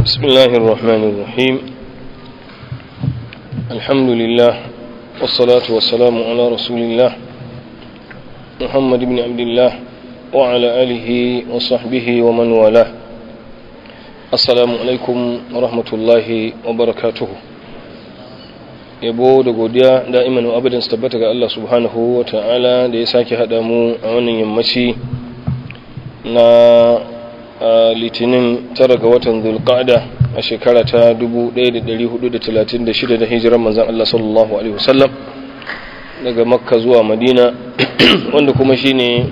بسم الله الرحمن الرحيم الحمد لله والصلاة والسلام على رسول الله محمد بن عبد الله وعلى آله وصحبه ومن والاه السلام عليكم ورحمة الله وبركاته yabo da godiya da'iman wa abadan su tabbata ga Allah subhanahu wa ta'ala da ya sake haɗa mu a wannan yammaci na litinin tara ga watan zulqa'da a shekara ta 1436 da hijiran manzan Allah sallallahu alaihi wasallam daga makka zuwa madina wanda kuma shine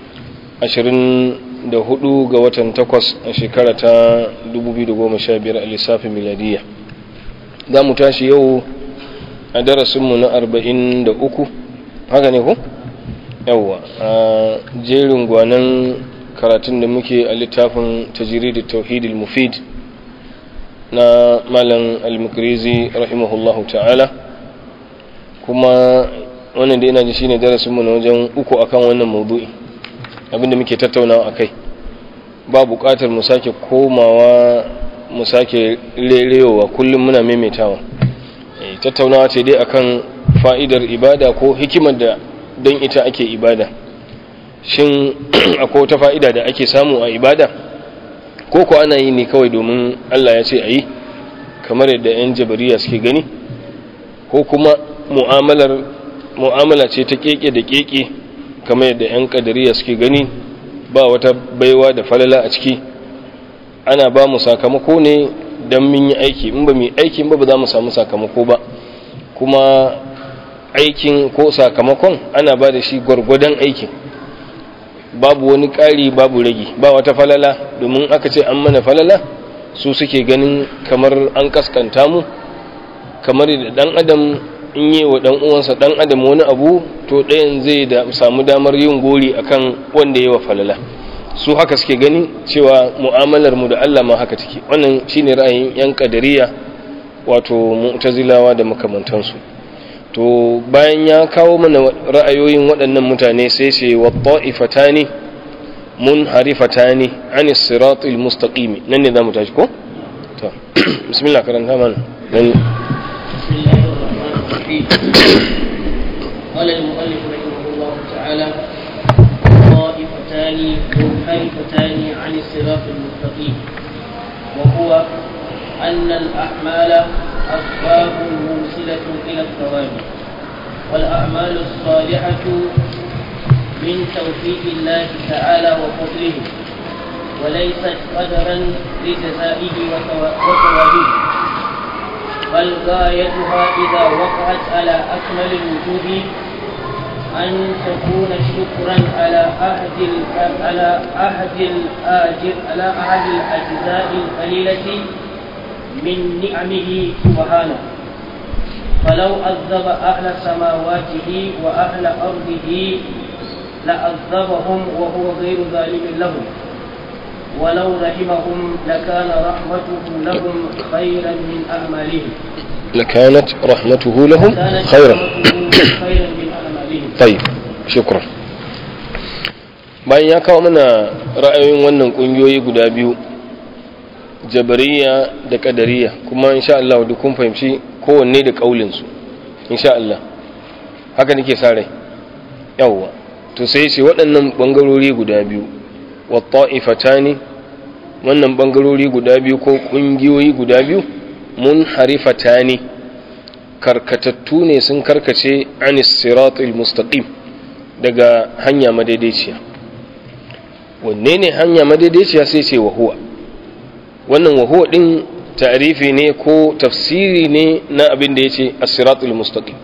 24 ga watan takwas a shekara ta 2015 a lissafin miladiyya za mu tashi yau a darasinmu na 43 haka ne ku? yawwa a jerin gwanan karatun da muke a littafin tajiridi tauhidil mufid na malam al-mukrizi rahimahullahu ta'ala kuma wannan da ina ji shine darasinmu na wajen uku akan wannan maudu'i abinda muke tattaunawa akai ba buƙatar mu sake komawa mu sake rerewa kullum muna maimaitawa tattaunawa ce dai akan fa'idar ibada ko hikimar da don ita ake ibada shin akwai wata fa'ida da ake samu a ibada ko ko ana yi ne kawai domin Allah ya ce a yi kamar yadda 'yan jabariya suke gani ko kuma mu'amala ce ta keke da keke kamar yadda 'yan kadariya suke gani ba wata baiwa da falala a ciki ana ba mu sakamako ne don mun yi aiki in ba mu yi aiki ba ba za mu samu sakamako ba kuma aikin ko sakamakon ana ba da shi gwargwadon aikin babu wani ƙari babu ragi ba wata falala domin aka ce an mana falala su suke ganin kamar an kaskanta mu kamar da ɗan adam in yi wa ɗan uwansa ɗan adam wani abu to ɗayan zai da samu damar yin gori akan wanda ya wa falala su haka suke gani cewa mu'amalar mu da Allah ma haka take wannan shine ra'ayin yan kadariya wato mu'tazilawa da makamantansu to bayan ya kawo mana ra'ayoyin waɗannan mutane sai ce wa ta'ifatani munharifatani an siratil mustaqim nan ne zamu tashi ko to bismillah karanta mana nan قال المؤلف رحمه الله تعالى طائفتان منحرفتان عن الصراط المستقيم وهو أن الأعمال أسباب موصلة إلى الثواب والأعمال الصالحة من توفيق الله تعالى وفضله وليست قدرا لجزائه وثوابه بل غايتها إذا وقعت على أكمل الوجوه أن تكون شكرا على أحد على أحد الآجر على أحد الأجزاء القليلة من نعمه سبحانه فلو عذب أهل سماواته وأهل أرضه لعذبهم وهو غير ظالم لهم ولو رحمهم لكان رحمته لهم خيرا من أعمالهم لكانت رحمته لهم كانت خيرا رحمته خيرا من أعمالهم طيب شكرا bayan ya kawo mana ra'ayoyin wannan kungiyoyi guda biyu jabariya da kadariya kuma insha Allah duk kun fahimci kowanne da kaulinsu insha Allah haka nake sa rai yawwa to sai ce waɗannan bangarori guda biyu wa ta'ifatani wannan bangarori guda biyu ko kungiyoyi guda biyu mun harifatani karkatattu ne sun karkace anis siratul mustaqim daga hanya madaidaiciya wanne ne hanya madaidaiciya sai ce wahuwa wannan wahuwa din ta'rifi ne ko tafsiri ne na abin da yace as-siratul mustaqim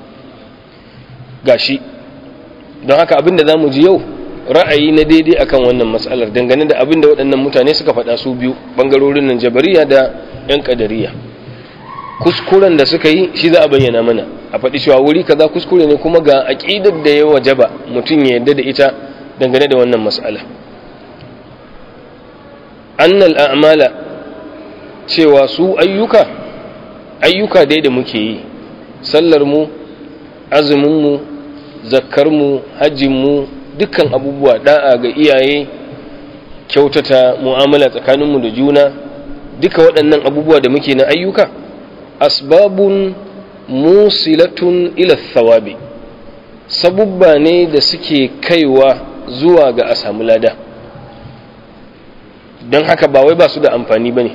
gashi don haka abin da zamu ji yau ra'ayi na daidai akan wannan matsalar dangane da abin da waɗannan mutane suka faɗa su biyu bangarorin nan jabariya da yan kadariya kuskuren da suka yi shi za a bayyana mana a faɗi cewa wuri kaza kuskure ne kuma ga aqidar da ya wajaba mutum ya yarda da ita dangane da wannan mas'ala annal a'mala cewa su ayyuka ayyuka dai da muke yi sallar mu azumin mu zakkar mu hajjin mu dukkan abubuwa da'a ga iyaye kyautata mu'amala tsakaninmu da juna duka waɗannan abubuwa da muke na ayyuka asbabun musilatun ila thawabi sabubba ne da suke kaiwa zuwa ga a samu lada don haka ba wai ba su da amfani ba ne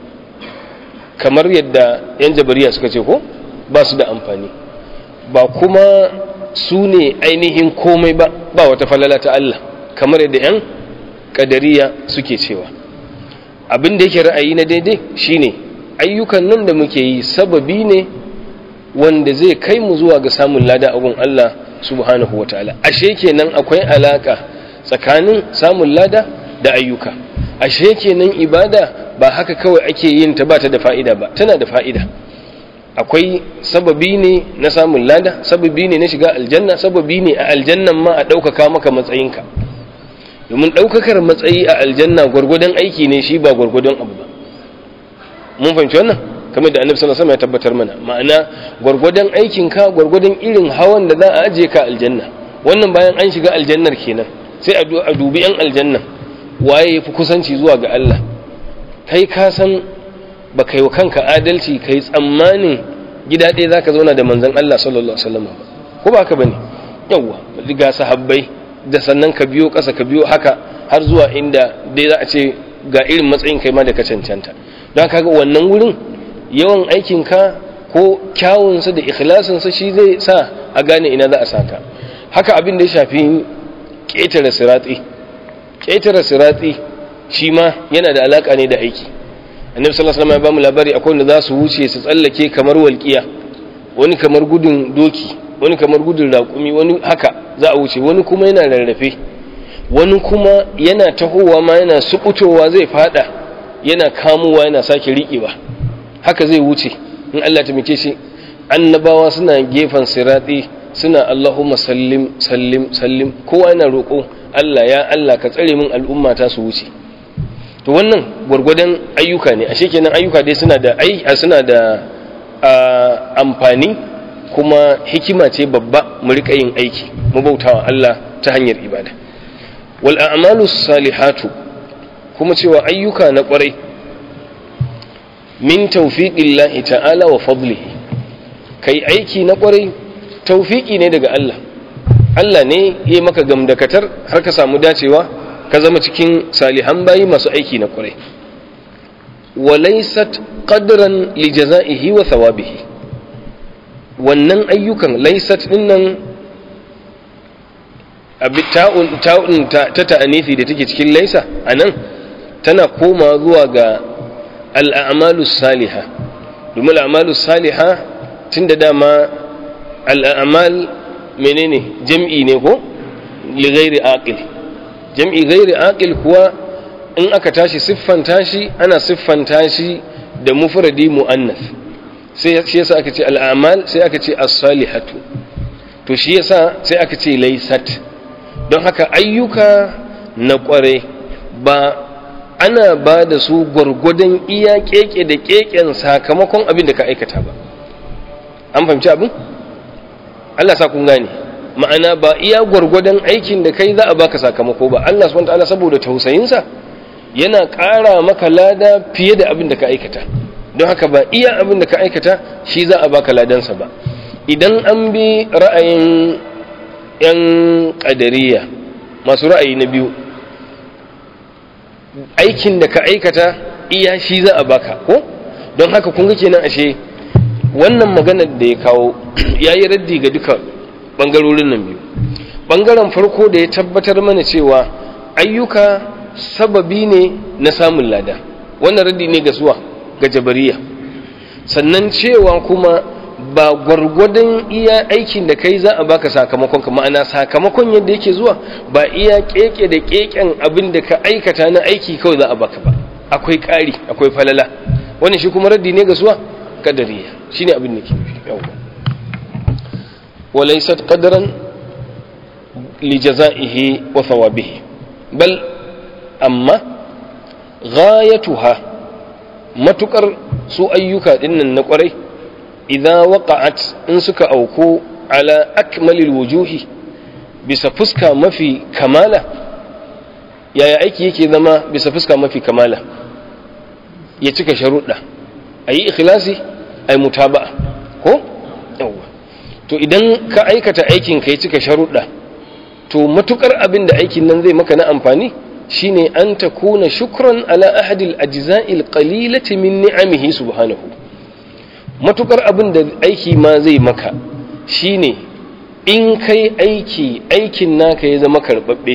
kamar yadda 'yan jabariya suka ce ko ba su da amfani ba kuma su ne ainihin komai ba ba wata falala ta Allah kamar yadda 'yan kadariya suke cewa abin da yake ra'ayi na daidai shine ayyukan nan da muke yi sababi ne wanda zai kai mu zuwa ga samun lada abun Allah subhanahu wa ta'ala ashe kenan akwai alaka tsakanin samun lada da ayyuka ashe kenan ibada ba haka kawai ake yin ta ba ta da fa'ida ba tana da fa'ida akwai sababi ne na samun lada sababi ne na shiga aljanna sababi ne a aljannan ma a ɗaukaka maka matsayinka domin ɗaukakar matsayi a aljanna gwargwadon aiki ne shi ba gwargwadon abu ba mun fahimci wannan kamar da annabi sallallahu alaihi wasallam ya tabbatar mana ma'ana gwargwadon aikinka gwargwadon irin hawan da za a aje ka aljanna wannan bayan an shiga aljannar kenan sai a dubi yan aljanna waye yafi kusanci zuwa ga Allah kai ka san ba kai wa kanka adalci kai tsammanin gida ɗaya zaka zauna da manzon Allah sallallahu alaihi wasallam ba ko ba haka bane yawa ga sahabbai da sannan ka biyo ƙasa ka biyo haka har zuwa inda dai za a ce ga irin matsayin kai ma da ka cancanta don kaga wannan wurin yawan aikinka ko kyawunsa da ikhlasinsa shi zai sa a gane ina za a saka haka abin da ya shafi ƙetare siratsi ƙetare siratsi shi ma yana da alaƙa ne da aiki annabi sallallahu alaihi wasallam ya bamu labari akwai wanda za su wuce su tsallake kamar walƙiya wani kamar gudun doki wani kamar gudun raƙumi wani haka za a wuce wani kuma yana rarrafe wani kuma yana tahowa ma yana sukutowa zai fada yana kamowa yana sake riƙewa haka zai wuce in Allah ta muke shi annabawa suna gefen sirati suna Allahumma sallim sallim sallim kowa yana roƙo Allah ya Allah ka tsare min al'umma ta su wuce to wannan gwargwadon ayyuka ne ashe kenan ayyuka dai suna da ai suna da amfani kuma hikima ce babba mu rika yin aiki mu bautawa Allah ta hanyar ibada wal a'malu salihatu kuma cewa ayyuka na kwarai min tawfiqillahi ta'ala wa fadlihi kai aiki na kwarai tawfiki ne daga Allah Allah ne ya maka gamdakatar har ka samu dacewa ka zama cikin salihan bayi masu aiki na kwarai wa laysat qadran li jazaihi wa thawabihi wannan ayyukan laysat dinnan abi ta'un ta'un ta ta'anifi da take cikin laysa anan tana koma zuwa ga al'amalu saliha domin al'amalu saliha tun da dama al'amal menene jam'i ne ko li gairi aqil jam'i gairi aqil kuwa in aka tashi siffanta shi ana siffanta shi da mufradi mu'annas sai shi yasa aka ce al'amal sai aka ce as-salihatu to shi yasa sai aka ce laysat don haka ayyuka na kware ba ana ba da su gwargwadon iya keke da keken sakamakon abin da ka aikata ba an fahimci abin Allah sa kun gane ma'ana ba iya gwargwadon aikin da kai za a baka sakamako ba Allah subhanahu wataala saboda tausayinsa yana ƙara maka lada fiye da abin da ka aikata don haka ba iya abin da ka aikata shi za a baka ladansa ba idan an bi ra'ayin 'yan ƙadariya masu ra'ayi na biyu aikin da ka aikata iya shi za a baka ko don haka kun ga kenan ashe wannan maganar da ya kawo ya yi raddi ga duka ɓangarorin nan biyu ɓangaren farko da ya tabbatar mana cewa ayyuka sababi ne na samun lada wannan raddi ne ga suwa ga jabariya sannan cewa kuma ba gwargwadon iya aikin da kai za a baka sakamakon ka ma'ana sakamakon yadda yake zuwa ba iya keke da keken abin da ka aikata na aiki kawai za a baka ba akwai ƙari akwai falala wannan shi kuma raddi ne ga suwa kadariya shine abin da ke yawa walaysat qadran li jazaihi wa thawabihi bal amma ghayatuha matukar su ayyuka dinnan na kwarai idza waqa'at in suka auku ala akmalil wujuhi bisa fuska mafi kamala yaya aiki yake zama bisa fuska mafi kamala ya cika sharuɗa a yi ikhlasi a yi mutaba'a ko yawwa to idan ka aikata aikin ka ya cika sharuɗa to matukar abin da aikin nan zai maka na amfani shine an ta kuna shukran ala ahadil ajza'il qalilati min ni'amihi subhanahu matukar abin da aiki ma zai maka shine in kai aiki aikin naka ya zama karbabbe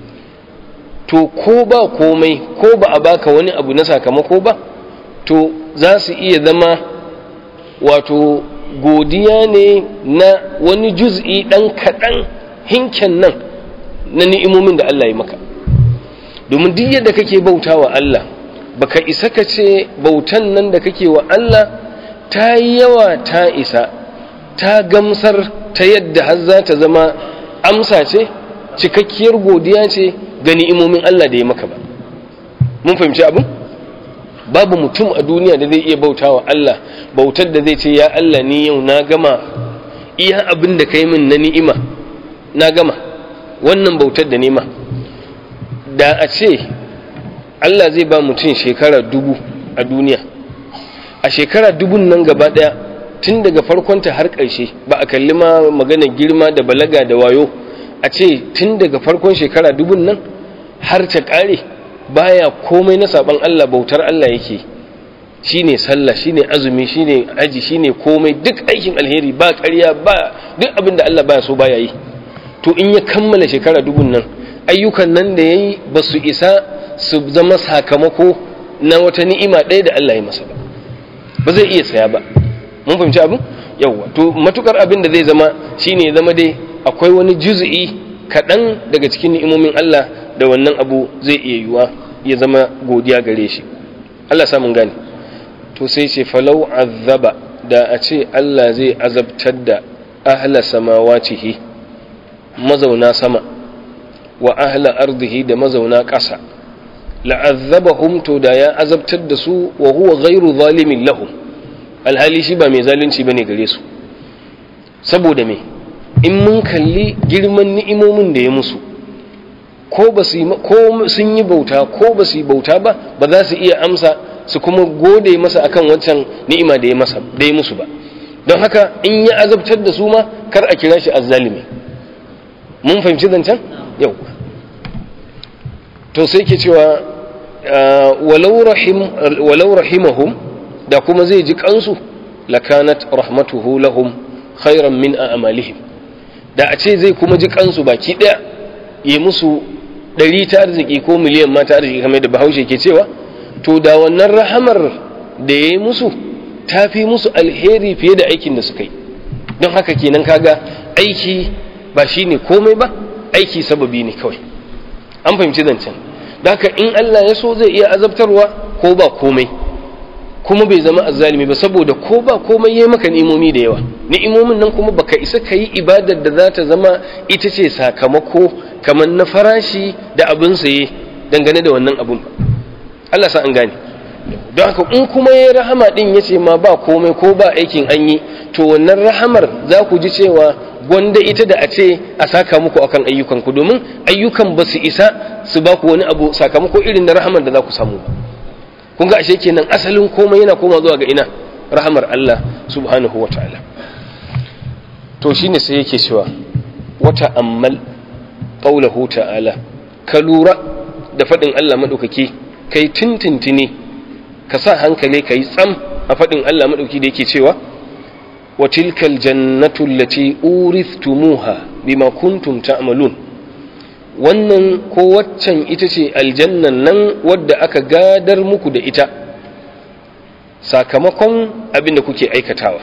to ko ba komai ko ba a baka wani abu na sakamako ba to za su iya zama wato godiya ne na wani juz'i ɗan kaɗan hinken nan na ni'imomin da Allah ya maka domin duk yadda kake bauta wa Allah baka isa ka ce bautan nan da kake wa Allah ta yi yawa ta isa ta gamsar ta yadda har za ta zama amsa ce cikakkiyar godiya ce ga ni'imomin Allah da ya maka ba mun fahimci abin babu mutum a duniya da zai iya bauta wa Allah bautar da zai ce ya Allah ni yau na gama iya abin da kai min na ni'ima na gama wannan bautar da nema da a ce Allah zai ba mutum shekara dubu a duniya a shekara dubun nan gaba daya tun daga farkonta har ƙarshe ba a kalli ma magana girma da balaga da wayo a ce tun daga farkon shekara dubun nan har ta ƙare baya komai na saban Allah bautar Allah yake shine sallah shine azumi shine aji shine komai duk aikin alheri ba ƙarya ba duk abin da Allah baya so baya yi to in ya kammala shekara dubun nan ayyukan nan da yayi ba su isa su zama sakamako na wata ni'ima ɗaya da Allah ya masa ba ba zai iya saya ba mun fahimci abin yawwa to matukar abin da zai zama shine zama dai akwai wani juz'i kaɗan daga cikin ni'imomin Allah da wannan abu zai iya yiwa ya zama godiya gare shi Allah samun gane to sai ce falau azaba da a ce Allah zai azabtar da ahla samawatihi mazauna sama wa ahla ardihi da mazauna ƙasa la'azzabahum to da ya azabtar da su wa huwa ghairu zalimin lahum alhali shi ba mai zalunci bane gare su saboda me in mun kalli girman ni'imomin da ya musu ko ba su ko sun yi bauta ko ba su yi bauta ba ba za su iya amsa su kuma gode masa akan wancan ni'ima da ya masa da ya musu ba don haka in ya azabtar da su ma kar a kira shi azzalimi mun fahimci zancen yau to sai ke cewa walau rahim walau rahimahum da kuma zai ji kansu lakanat rahmatuhu lahum khairan min a'malihim da a ce zai kuma ji kansu baki daya yi musu ɗari ta arziki ko miliyan ma ta arziki kamar da bahaushe ke cewa to da wannan rahamar da ya yi musu ta fi musu alheri fiye da aikin da suka yi don haka kenan kaga aiki ba shi ne komai ba aiki sababi ne kawai an fahimci zancen da haka in Allah ya so zai iya azabtarwa ko ba komai kuma bai zama azzalimi ba saboda ko ba komai yayi maka ni'imomi da yawa ni'imomin nan kuma baka isa ka yi ibadar da za ta zama ita ce sakamako kamar na farashi da abin saye dangane da wannan abun ba Allah sa an gane don haka in kuma yayi rahama din yace ma ba komai ko ba aikin an yi to wannan rahamar za ku ji cewa gwanda ita da a ce a saka muku akan ayyukanku domin ayyukan ba su isa su ba ku wani abu sakamako irin na rahamar da za ku samu ba kun ga ashe kenan asalin komai yana koma zuwa ga ina rahamar Allah subhanahu wa ta'ala to shine sai yake cewa wata ammal qaulahu ta'ala ka lura da fadin Allah madaukaki kai tintintini ka sa hankali kai tsam a fadin Allah madaukaki da yake cewa wa tilkal jannatu allati urithumuha bima kuntum ta'malun wannan ko waccan ita ce aljannan nan wadda aka gadar muku da ita sakamakon abin da kuke aikatawa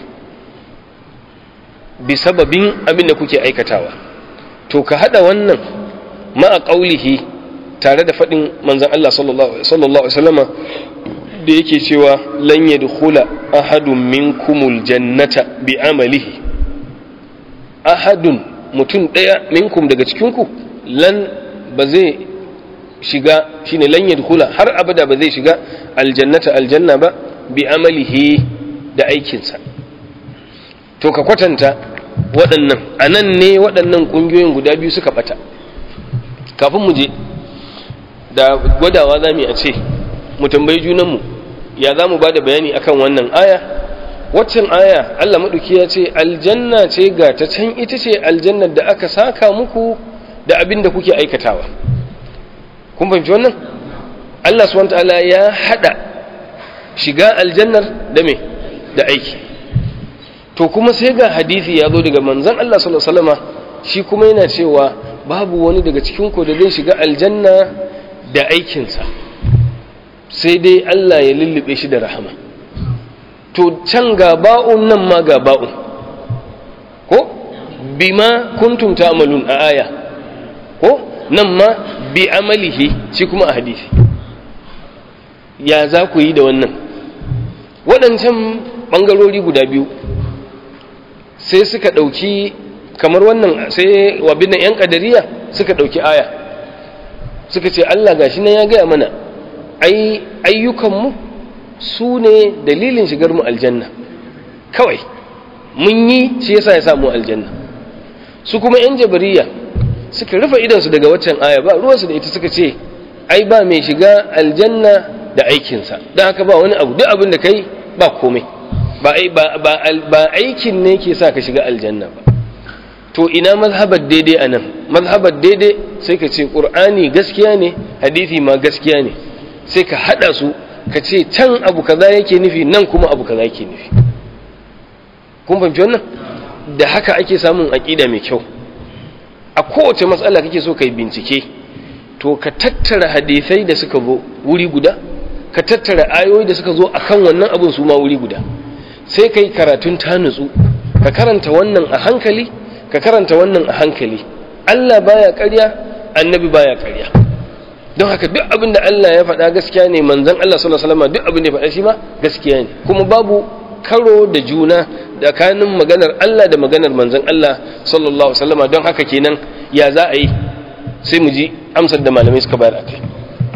bi sababin abin da kuke aikatawa to ka hada wannan ma'a ƙaulihi tare da faɗin manzan Allah sallallahu Alaihi wasallama da yake cewa lan yadkhula ahadun minkumul jannata bi amalihi ahadun mutum ɗaya minkum daga cikinku lan ba zai shiga shine lan yadkhula har abada ba zai shiga aljannata aljanna ba bi amalihi da aikinsa to ka kwatanta waɗannan a nan ne waɗannan ƙungiyoyin guda biyu suka ɓata kafin mu je da gwadawa za mu a ce mu tambayi junanmu ya za mu ba da bayani akan wannan aya waccan aya Allah maɗuki ya ce aljanna ce ga ta can ita ce aljannar da aka saka muku da abin da kuke aikatawa kun fahimci wannan Allah subhanahu ta'ala ya hada shiga aljannar da me da aiki to kuma sai ga hadisi ya zo daga manzon Allah sallallahu alaihi wasallama shi kuma yana cewa babu wani daga cikin ku da zai shiga aljanna da aikinsa sai dai Allah ya lullube shi da rahama to can ga ba'un nan ma ga ba'un ko bima kuntum ta'malun a aya ko nan ma bi amalihi shi kuma a hadisi ya za ku yi da wannan waɗancan ɓangarori guda biyu sai suka ɗauki kamar wannan sai wabin ‘yan ƙadariya suka ɗauki aya suka ce Allah gashi nan ya gaya mana ai ayyukanmu su ne dalilin shigar mu aljanna kawai mun yi shi yasa ya samu aljanna su kuma ‘yan jabariya suka rufe idansu daga waccan aya ba ruwansu da ita suka ce ai ba mai shiga aljanna da aikinsa don haka ba wani abu duk abin da kai ba komai ba aikin ne ke sa ka shiga aljanna ba to ina mazhabar daidai a nan mazhabar daidai sai ka ce ƙur'ani gaskiya ne hadithi ma gaskiya ne sai ka haɗa su ka ce can abu kaza yake nufi nan kuma abu kaza yake nufi kun fahimci wannan da haka ake samun aƙida mai kyau a kowace matsala kake so ka yi bincike to ka tattara hadisai da suka zo wuri guda ka tattara ayoyi da suka zo akan wannan abin su ma wuri guda sai ka yi karatun ta nutsu ka karanta wannan a hankali ka karanta wannan a hankali Allah baya ƙarya annabi baya ƙarya don haka duk abin da Allah ya faɗa gaskiya ne manzon Allah sallallahu alaihi wasallam duk abin da ya faɗa shi ma gaskiya ne kuma babu karo da juna tsakanin maganar Allah da maganar manzon Allah sallallahu alaihi wasallam don haka kenan ya za a yi sai mu ji amsar da malamai suka bayar a kai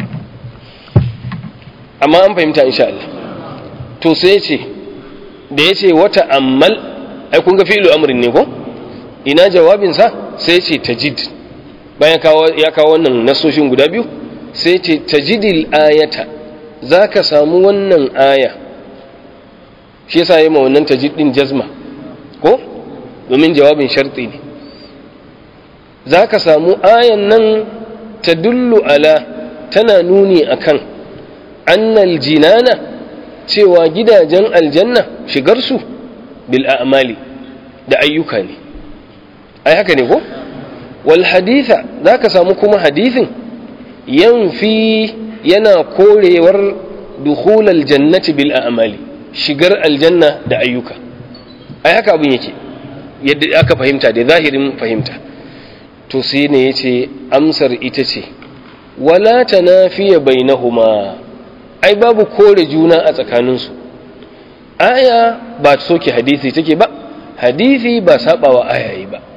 amma an fahimta insha Allah to sai ya ce da ya ce wata ammal ai kun ga fi'lu amrin ne ko ina jawabinsa sai ya ce tajid bayan ya kawo wannan nasoshin guda biyu sai ya ce tajidil ayata za ka samu wannan aya shi yasa yi ma wannan tajid din jazma ko domin jawabin sharti ne za ka samu ayan nan ta dullu ala tana nuni akan annal jinana cewa gidajen aljanna shigarsu bil a'mali da ayyuka ne ai haka ne ko wal haditha za ka samu kuma hadithin yanfi yana korewar dukhulal jannati bil a'mali shigar aljanna da ayyuka ai haka abin yake yadda aka fahimta da zahirin fahimta to sai ne yace amsar ita ce wala tanafiya bainahuma ai babu kore juna a tsakaninsu aya ba soke hadisi take ba hadisi ba sabawa ayayi ba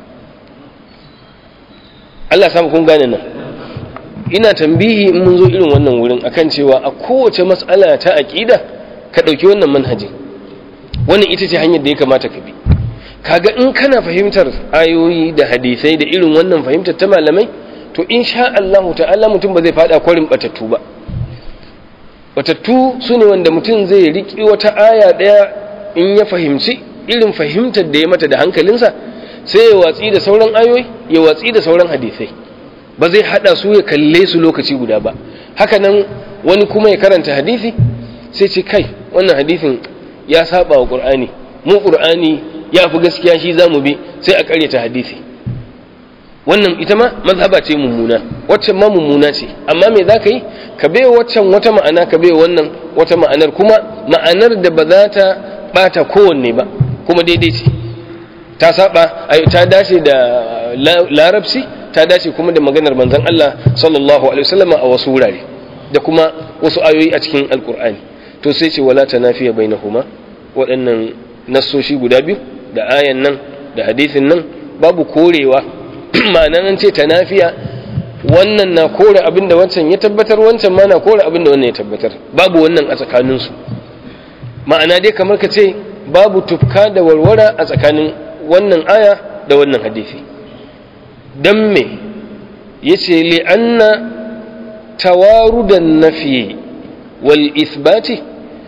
Allah samu kun gane nan ina tambihi in mun zo irin wannan wurin akan cewa a kowace mas'ala ta aqida ka dauki wannan manhajin wannan ita ce hanyar da ya kamata ka bi kaga in kana fahimtar ayoyi da hadisai da irin wannan fahimtar ta malamai to insha Allah ta'ala mutum ba zai fada kwarin batattu ba batattu su ne wanda mutum zai riƙi wata aya ɗaya in ya fahimci irin fahimtar da ya mata da hankalinsa sai ya watsi da sauran ayoyi ya watsi da sauran hadisai ba zai hada su ya kalle su lokaci guda ba haka nan wani kuma ya karanta hadisi sai ce kai wannan hadisin ya saba wa qur'ani mu qur'ani ya fi gaskiya shi zamu bi sai a karyata hadisi wannan ita ma mazhaba ce mummuna waccan ma mummuna ce amma me za ka yi ka bai waccan wata ma'ana ka bai wannan wata ma'anar kuma ma'anar da ba za ta bata kowanne ba kuma daidai ce ta saba ta dace da larabci ta dace kuma da maganar manzon Allah sallallahu alaihi wasallam a wasu wurare da kuma wasu ayoyi a cikin alkur'ani to sai ce wala tanafiya bainahuma waɗannan nassoshi guda biyu da ayan nan da hadisin nan babu korewa ma'anan an ce tanafiya wannan na kore abinda wancan ya tabbatar wancan ma na kore abinda wannan ya tabbatar babu wannan a tsakaninsu ma'ana dai kamar ka ce babu tufka da warwara a tsakanin wannan aya da wannan hadisi don me ya ce li'anna tawarudan nafi wal isbati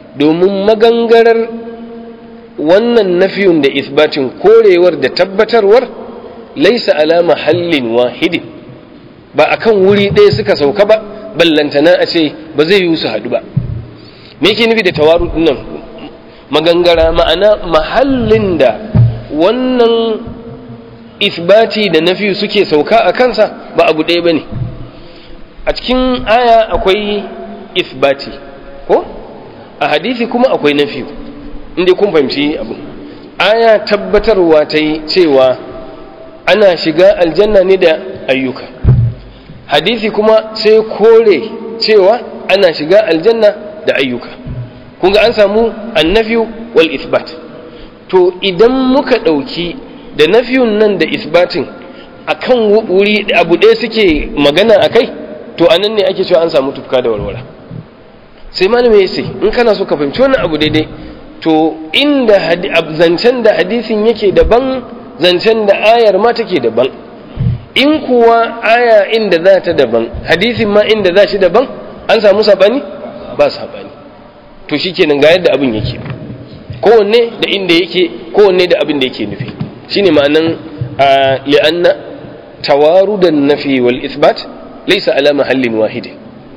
domin magangarar wannan nafiyun da isbatin korewar da tabbatarwar laisa ala mahallin wahidin ba akan wuri ɗaya suka sauka ba ballantana a ce ba zai yi su haɗu ba me yake nufi da tawaru nan magangara ma'ana mahallin da wannan isbati da nafiyu suke sauka a kansa ba abu ɗaya ba ne a cikin aya akwai isbati ko a hadisi kuma akwai nafiyu inda kun fahimci abu aya tabbatarwa ta yi cewa ana shiga aljanna ne da ayyuka hadisi kuma sai kore cewa ana shiga aljanna da ayyuka kun ga an samu annafiyu wal isbat to idan muka ɗauki da nafiyun nan da isbatin akan wuri abu ɗaya suke magana a kai to a nan ne ake cewa an samu tufka da walwala sai malami ya ce in kana so ka fahimci wannan abu daidai to inda zancen da hadisin yake daban zancen da ayar ma take daban in kuwa aya inda za ta daban hadisin ma inda za shi daban an samu sabani ba sabani to shikenan ga yadda abin yake kowanne da inda yake kowanne da abin da yake nufi shine ma'anan li'anna tawarudan nafi wal isbat laysa ala mahallin wahidin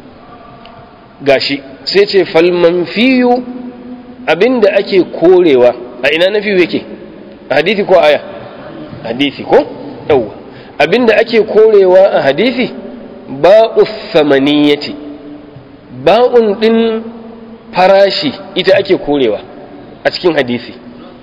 gashi sai ce fal manfiyu abinda ake korewa a ina nafi yake a hadisi ko aya hadisi ko yawa abinda ake korewa a hadisi ba'u thamaniyati ba'un din farashi ita ake korewa a cikin hadisi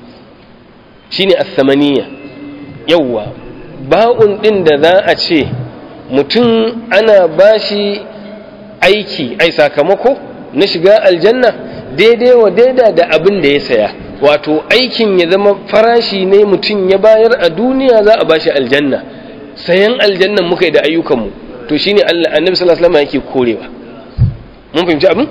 shine as-samaniya yawa ba'un din da za a ce mutum ana bashi aiki ai sakamako na shiga aljanna daidai wa daida da abin da ya saya wato aikin ya zama farashi ne mutum ya bayar a duniya za a bashi aljanna sayan aljannan muka yi da ayyukanmu to shine Allah annabi sallallahu alaihi wasallam yake korewa mun fahimci abin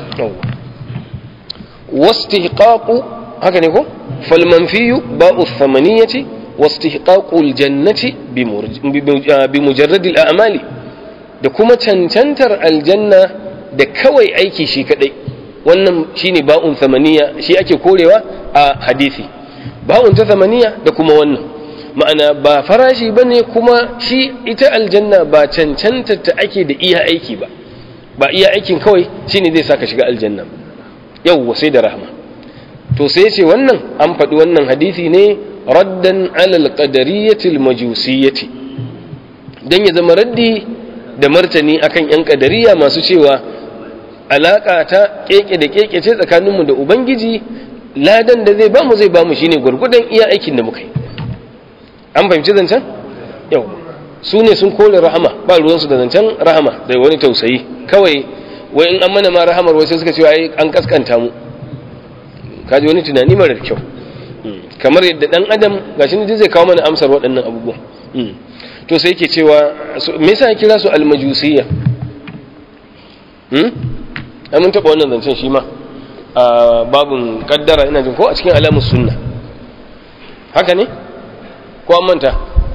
wastihqaqu haka ne ko fal manfiyu ba'u thamaniyati wastihqaqu aljannati bi mujarrad al'amali da kuma cancantar aljanna da kawai aiki shi kadai wannan shine ba'un thamaniya shi ake korewa a hadisi ba'un ta thamaniya da kuma wannan ma'ana ba farashi bane kuma shi ita aljanna ba cancantar ta ake da iya aiki ba ba iya aikin kawai shine zai saka shiga aljanna yawwa sai da rahma to sai ce wannan an faɗi wannan hadisi ne raddan alal qadariyyati majusiyyati dan ya zama raddi da martani akan yan qadariya masu cewa alaka ta keke da keke ce tsakaninmu da ubangiji ladan da zai bamu zai bamu shine gurgudan iya aikin da muka yi an fahimci zancen yau su ne sun kore rahama ba ruwansu da zancen rahama da wani tausayi kawai wai in an mana ma rahamar wai sai suka ce ai an kaskanta mu kaji wani tunani marar kyau kamar yadda dan adam gashi ne zai kawo mana amsar waɗannan abubuwan to sai yake cewa me yasa ya kira su almajusiyya hmm ai mun taɓa wannan zancen shi ma a babun kaddara ina jin ko a cikin alamus sunna haka ne ko an manta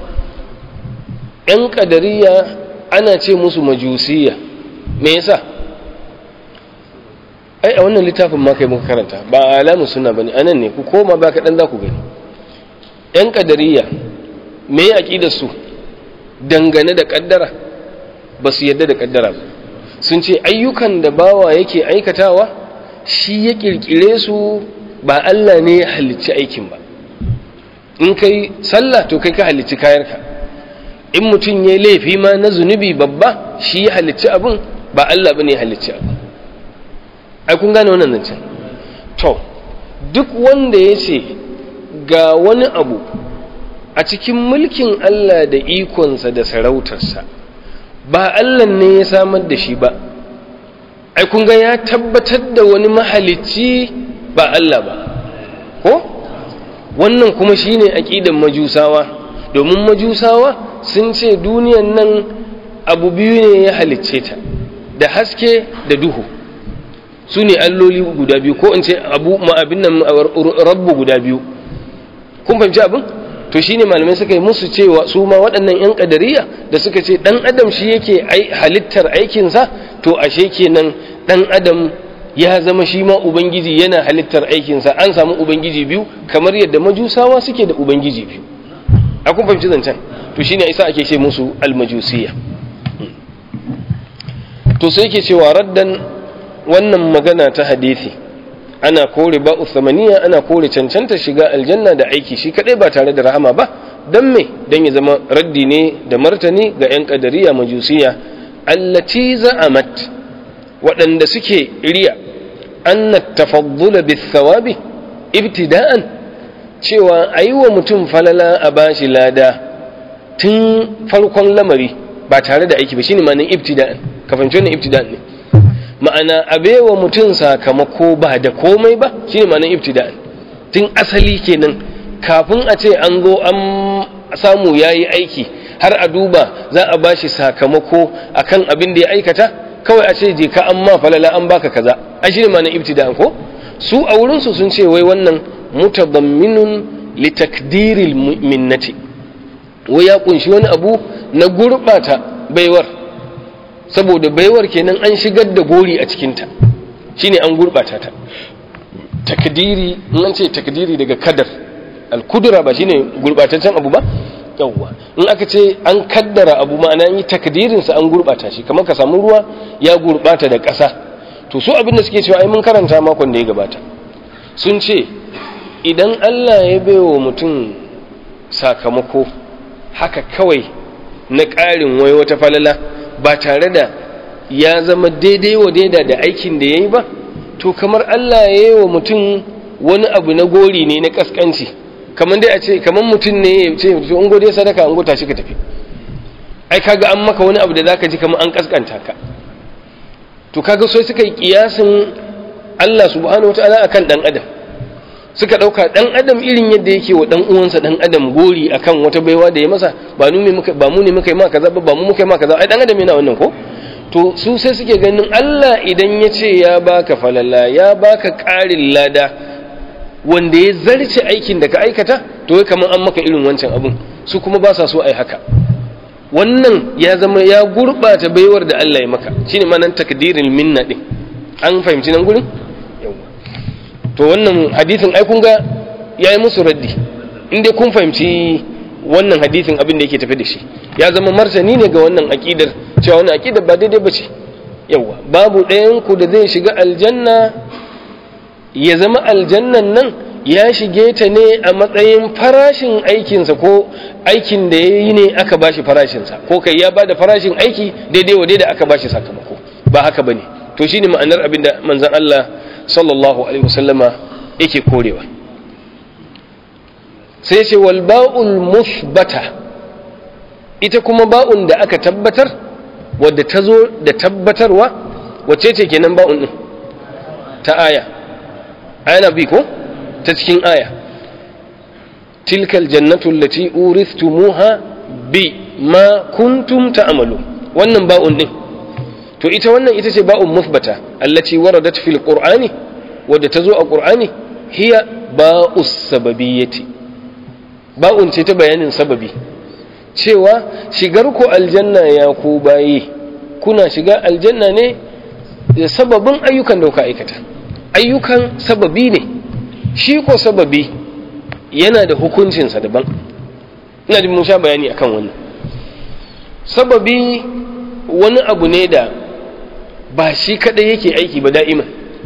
‘yan ƙadariya ana ce musu majusiya me yasa ai a wannan littafin ma kai muka karanta ba alamun suna ba ne anan ne ku koma ba kaɗan za ku gani ‘yan ƙadariya me ya su dangane da ƙaddara ba su yadda da ƙaddara ba sun ce ayyukan da bawa yake aikatawa shi ya ƙirƙire su ba Allah ne ya halicci aikin ba in kai sallah to kai ka halicci kayarka in mutum ya laifi ma na zunubi babba shi ya halicci abin ba Allah bane ya halicci abin ai kun gane wannan zancen to duk wanda ya ce ga wani abu a cikin mulkin Allah da ikonsa da sarautarsa ba Allah ne ya samar da shi ba ai kun ga ya tabbatar da wani mahalicci ba Allah ba ko wannan kuma shine aqidan majusawa domin majusawa sun ce duniyan nan abu biyu ne ya halicce ta da haske da duhu su ne alloli guda biyu ko in ce abu ma'abin nan rabbu guda biyu kun fahimci abin to shine malamai suka yi musu cewa su ma waɗannan 'yan ƙadariya da suka ce ɗan adam shi yake halittar aikinsa to ashe kenan ɗan adam ya zama shi ma ubangiji yana halittar aikinsa an samu ubangiji biyu kamar yadda majusawa suke da ubangiji biyu a kun fahimci zancen to shine isa ake ce musu almajusiya to sai yake cewa raddan wannan magana ta hadisi ana kore ba'u samaniya ana kore cancanta shiga aljanna da aiki shi kadai ba tare da rahama ba dan me dan ya zama raddi ne da martani ga yan kadariya majusiya allati za'amat waɗanda suke riya anna tafaddula bis thawabi ibtida'an cewa ayi wa mutum falala a bashi lada tun farkon lamari ba tare da aiki ba shine ma'anar ibtida'an ka fahimci wannan ibtida'an ne ma'ana abewa mutum sakamako ba da komai ba shine ma'anar ibtida'an tun asali kenan kafin a ce an zo an samu yayi aiki har a duba za a bashi sakamako akan abin da ya aikata kawai a ce je ka an ma falala an baka kaza a shine ma'anar ibtida'an ko su a wurin su sun ce wai wannan mutadamminun litakdiril minnati wai ya kunshi wani abu na gurbata baiwar saboda baiwar kenan an shigar da gori a cikinta shine an gurbata ta takdiri in ce takdiri daga kadar alkudura ba shine gurbataccen abu ba yawwa in aka ce an kaddara abu ma'ana yi takdirin sa an gurbata shi kamar ka samu ruwa ya gurbata da ƙasa to su abin da suke cewa ai mun karanta makon da ya gabata sun ce idan Allah ya baiwa mutum sakamako haka kawai na ƙarin wai wata falala ba tare da ya zama daidai wa daida da aikin da ya yi ba to kamar Allah ya yi wa mutum wani abu na gori ne na ƙasƙanci kamar dai a ce kamar mutum ne ya ce in gode sadaka an gota shi ka tafi ai kaga an maka wani abu da zaka ji kamar an ƙasƙanta ka to kaga sai suka yi kiyasin Allah subhanahu wataala akan dan adam suka ɗauka ɗan adam irin yadda yake wa ɗan uwansa ɗan adam gori akan wata baiwa da ya masa ba mu ne muka ba mu ne muka yi ma kaza ba ba mu muka yi ma kaza ai ɗan adam yana wannan ko to su sai suke ganin Allah idan ya ce ya baka falala ya baka ƙarin lada wanda ya zarce aikin da ka aikata to ya kamar an maka irin wancan abun su kuma ba sa so ai haka wannan ya zama ya gurɓata baiwar da Allah ya maka shine manan takdirin minna din an fahimci nan gurin to wannan hadisin ai kun ga yayi musu raddi in dai kun fahimci wannan hadisin abin da yake tafi da shi ya zama martani ne ga wannan aqidar cewa wannan aqidar ba daidai bace yawa babu ɗayan ku da zai shiga aljanna ya zama aljannan nan ya shige ta ne a matsayin farashin aikinsa ko aikin da ya yi ne aka bashi farashinsa ko kai ya bada farashin aiki daidai wa daidai aka bashi sakamako ba haka bane to shine ma'anar abin da manzon Allah sallallahu alaihi wasallama yake korewa sai ce wal ba'ul musbata ita kuma ba'un da aka tabbatar wadda ta zo da tabbatarwa wacce ce kenan ba'un din ta aya aya bi ko ta cikin aya tilkal jannatu allati uristumuha bi ma kuntum ta'malu wannan ba'un din to ita wannan ita ce ba'un musbata allati waradat fil qur'ani wadda ta zo a qur'ani hiya ba'us sababiyyati ba'un ce ta bayanin sababi cewa shigar ku aljanna ya ku bayi kuna shiga aljanna ne da sababin ayyukan da kuka aikata ayyukan sababi ne shi ko sababi yana da hukuncinsa daban ina jin mun sha bayani akan wannan sababi wani abu ne da ba shi kadai yake aiki ba da'iman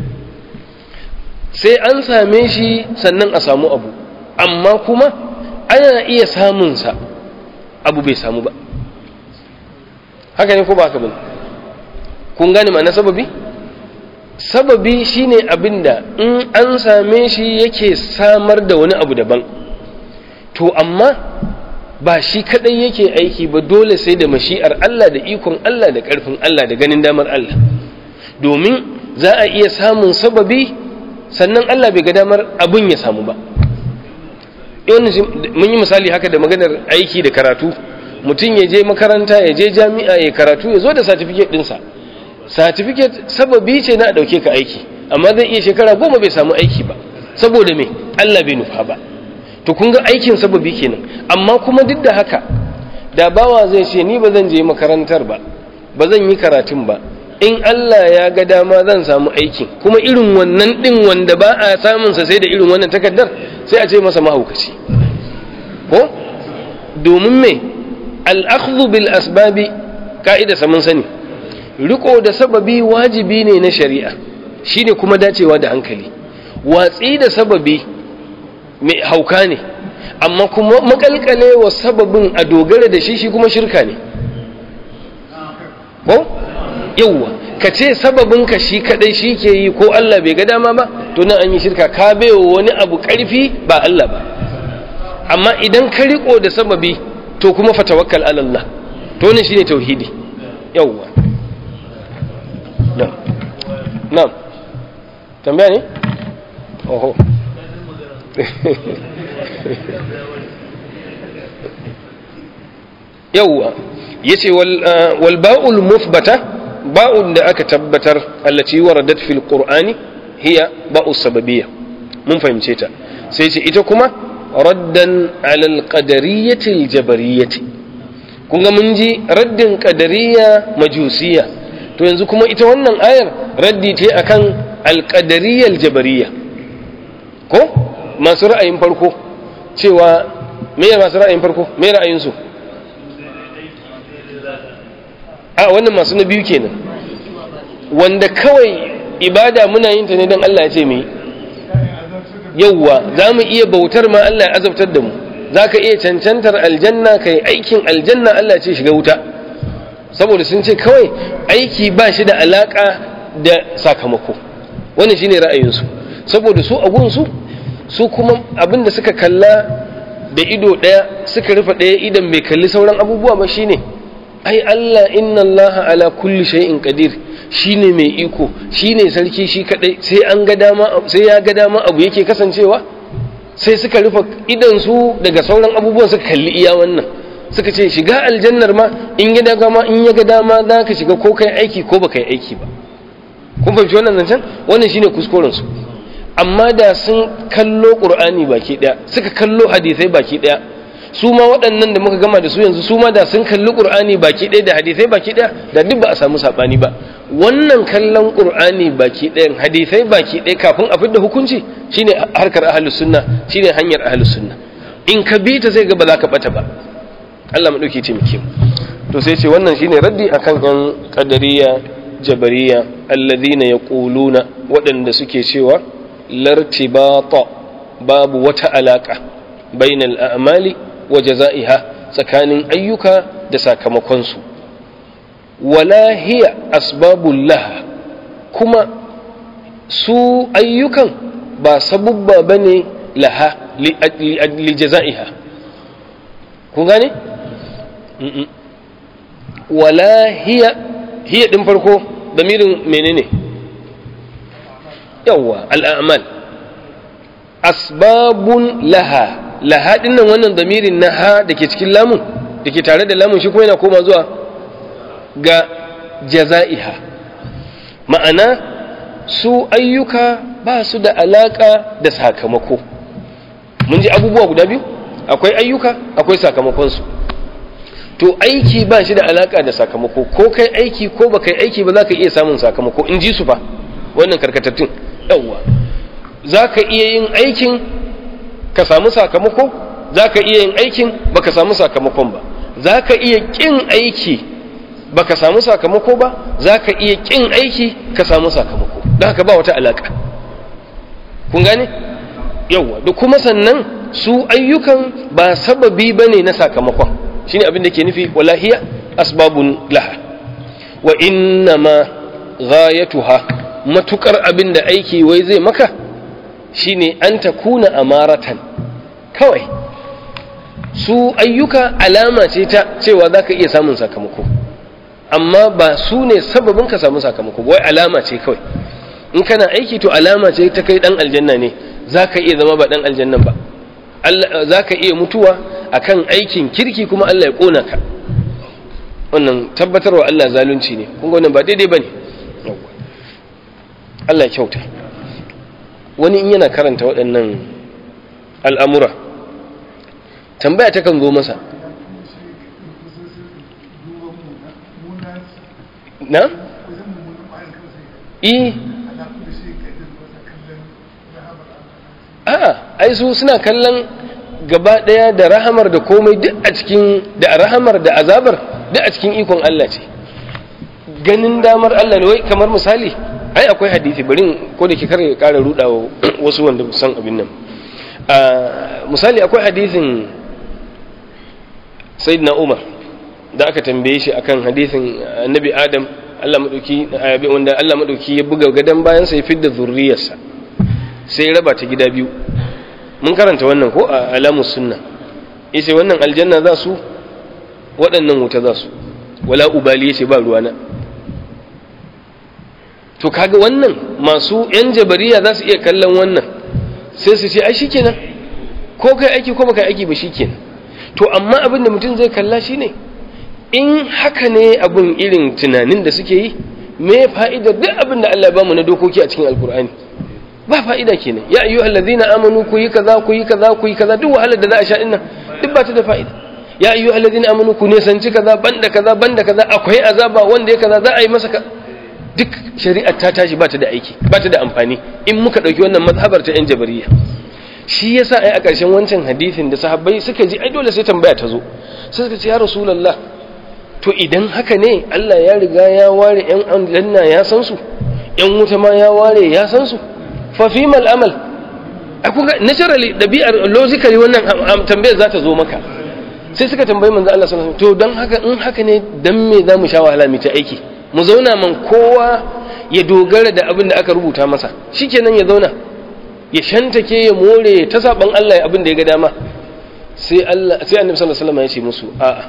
sai an same shi sannan a samu abu amma kuma ana iya samunsa abu bai samu ba haka ne ko ba haka ba kun gane ma'ana sababi sababi shine abin da in an same shi yake samar da wani abu daban to amma ba shi kadai yake aiki ba dole sai da mashi'ar Allah da ikon Allah da ƙarfin Allah da ganin damar Allah domin za a iya samun sababi sannan Allah bai ga damar abin ya samu ba mun yi misali haka da maganar aiki da karatu mutum ya je makaranta ya je jami'a ya karatu ya zo da satifiket ɗinsa satifiket sababi ce na a ɗauke ka aiki amma zai iya shekara goma bai samu aiki ba saboda me Allah bai nufa ba to kun ga aikin sababi kenan amma kuma duk da haka da bawa zai ce ni ba zan je makarantar ba ba zan yi karatun ba in Allah ya ga dama zan samu aikin kuma irin wannan din wanda ba a samun sa sai da irin wannan takaddar sai a ce masa mahaukaci ko domin me al-akhdhu bil asbabi ka'ida samun sani riko da sababi wajibi ne na shari'a shine kuma dacewa da hankali watsi da sababi mai hauka ne amma kuma makalkale wa sababin a dogara da shi shi kuma shirka ne ko yauwa ka ce sababin ka shi kadai shi ke yi ko Allah bai ga dama ba to nan an yi shirka ka baiwa wani abu karfi ba Allah ba amma idan ka riko da sababi to kuma fa tawakkal ala Allah to ne shine tauhidi yauwa na'am na'am tambaya ne oho yawwa yace wal ba'ul muthbata ba'un da aka tabbatar allati waradat fil qur'ani hiya ba'u sababiyya mun fahimce ta sai ce ita kuma raddan ala al qadariyyati al jabariyyati kun ga mun ji raddin qadariyya majusiyya to yanzu kuma ita wannan ayar raddi ce akan al qadariyya al jabariyya ko masu ra'ayin farko cewa me masu ra'ayin farko me ra'ayinsu a wannan masu na biyu kenan wanda kawai ibada muna yin ta ne don Allah ya ce mu yauwa za mu iya bautar ma Allah ya azabtar da mu za ka iya cancantar aljanna ka yi aikin aljanna Allah ce shiga wuta saboda sun ce kawai aiki ba shi da alaka da sakamako wannan shine ra'ayinsu saboda su a gunsu su kuma abinda suka kalla da ido ɗaya suka rufe ɗaya idan bai kalli sauran abubuwa ba shine ai Allah inna Allah ala kulli shay'in qadir shine mai iko shine sarki shi kadai sai an ga dama sai ya ga dama abu yake kasancewa sai suka rufe idan su daga sauran abubuwan suka kalli iya wannan suka ce shiga aljannar ma in ya daga ma in ya ga dama za ka shiga ko kai aiki ko baka yi aiki ba kun fahimci wannan zancen wannan shine kuskuren su amma da sun kallo qur'ani baki daya suka kallo hadisai baki daya su ma waɗannan da muka gama da su yanzu su ma da sun kalli qur'ani baki daya da hadisai baki daya da duk ba a samu sabani ba wannan kallon qur'ani baki ɗayan hadisai baki ɗaya kafin a fidda hukunci shine harkar ahlus sunna shine hanyar ahlus sunna in ka bi ta sai ga ba za ka bata ba Allah mu dauke taimake mu to sai ce wannan shine raddi akan yan qadariya jabariya alladhina yaquluna waɗanda suke cewa lartibata babu wata alaka bainal a'mali wa jazaiha tsakanin ayyuka da sakamakon su wala hiya asbabul laha kuma su ayyukan ba sabubba bane laha li jazaiha kun gane wala hiya hiya din farko damirin menene yawwa al'amal asbabun laha laha dinnan wannan damirin na ha da ke cikin lamun da ke tare da lamun shi kuma yana koma zuwa ga jaza'iha ma'ana su ayyuka ba su da alaka da sakamako mun ji abubuwa guda biyu akwai ayyuka akwai sakamakonsu to aiki ba shi da alaka da sakamako ko kai aiki ko ba kai aiki ba za ka iya samun sakamako in ji su fa wannan karkatattun yawwa za ka iya yin aikin ka samu sakamako za ka iya yin aikin ba ka samu sakamakon ba za ka iya ƙin aiki ba ka samu sakamako ba za ka iya ƙin aiki ka samu sakamako don haka ba wata alaka kun gane yawwa da kuma sannan su ayyukan ba sababi ba ne na sakamakon shi ne abin da ke nufi walahiya asbabun laha wa inna ma ghayatuha matukar abin da aiki wai zai maka shine an ta kuna amaratan kawai su ayyuka alama ce ta cewa za ka iya samun sakamako amma ba su ne sababin ka samu sakamako wai alama ce kawai in kana aiki to alama ce ta kai dan aljanna ne za ka iya zama ba dan aljannan ba za ka iya mutuwa akan aikin kirki kuma Allah ya kona ka wannan tabbatarwa Allah zalunci ne kun ga wannan ba daidai bane Allah ya kyauta wani in yana karanta waɗannan al'amura tambaya ta kan zo masa na? eh a'a ai su suna kallon gaba daya da rahamar da komai duk a cikin da rahamar da azabar duk a cikin ikon Allah ce ganin damar Allah ne wai kamar misali ai akwai hadisi bari ko da ke kare kara rudawa wasu wanda san abin nan misali akwai hadisin sayyidina Umar da aka tambaye shi akan hadisin annabi Adam Allah madauki wanda Allah madauki ya buga gadan bayan sa ya fidda zurriyarsa sai raba ta gida biyu mun karanta wannan ko a alamus sunna yace wannan aljanna za su waɗannan wuta za su wala ubali yace ba ruwana to kaga wannan masu yan jabariya za su iya kallon wannan sai su ce ai shikenan ko kai aiki ko baka aiki ba shikenan to amma abin da mutum zai kalla shine in haka ne abun irin tunanin da suke yi me fa'idar duk abin da Allah ya bamu na dokoki a cikin alkur'ani ba fa'ida kenan ya ayyuhal ladina amanu ku yi kaza ku yi kaza ku yi kaza duk wahalar da za a sha dinnan duk ba ta da fa'ida ya ayyuhal ladina amanu ku ne sanci kaza banda kaza banda kaza akwai azaba wanda ya kaza za a yi masa duk shari'ar ta tashi ba ta da aiki ba ta da amfani in muka dauki wannan mazhabar ta yan jabariya shi yasa ai a ƙarshen wancan hadisin da sahabbai suka ji ai dole sai tambaya ta zo sai suka ce ya rasulullah to idan haka ne Allah ya riga ya ware yan aljanna ya san su yan wuta ma ya ware ya san su fa fi mal amal kun ga naturally dabi'ar logically wannan tambayar za ta zo maka sai suka tambayi manzo Allah sallallahu alaihi wasallam to dan haka in haka ne dan me za mu sha wahala mu ta aiki mu zauna man kowa ya dogara da abin da aka rubuta masa shikenan ya zauna ya shantake ya more ta saban Allah abin da ya ga dama sai Allah sai Annabi sallallahu alaihi wasallam ya ce musu a'a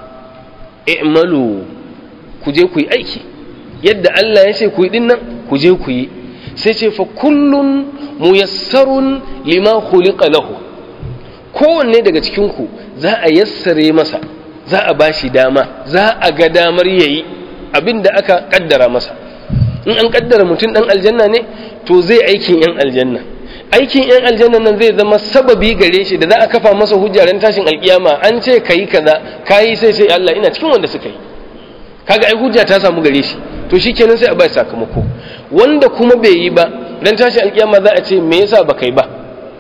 i'malu ku je ku yi aiki yadda Allah ya ce ku yi dinnan ku je ku yi sai ce fa kullun muyassarun lima khuliqa lahu kowanne daga cikin ku za a yassare masa za a bashi dama za a ga damar yayi abinda aka kaddara masa in an kaddara mutum dan aljanna ne to zai aikin yan aljanna aikin yan aljanna nan zai zama sababi gare shi da za a kafa masa hujja ran tashin alkiyama an ce kayi kaza kayi sai sai Allah ina cikin wanda suka yi kaga ai hujja ta samu gare shi to shikenan sai a bai sakamako wanda kuma bai yi ba dan tashin alkiyama za a ce me yasa ba kai ba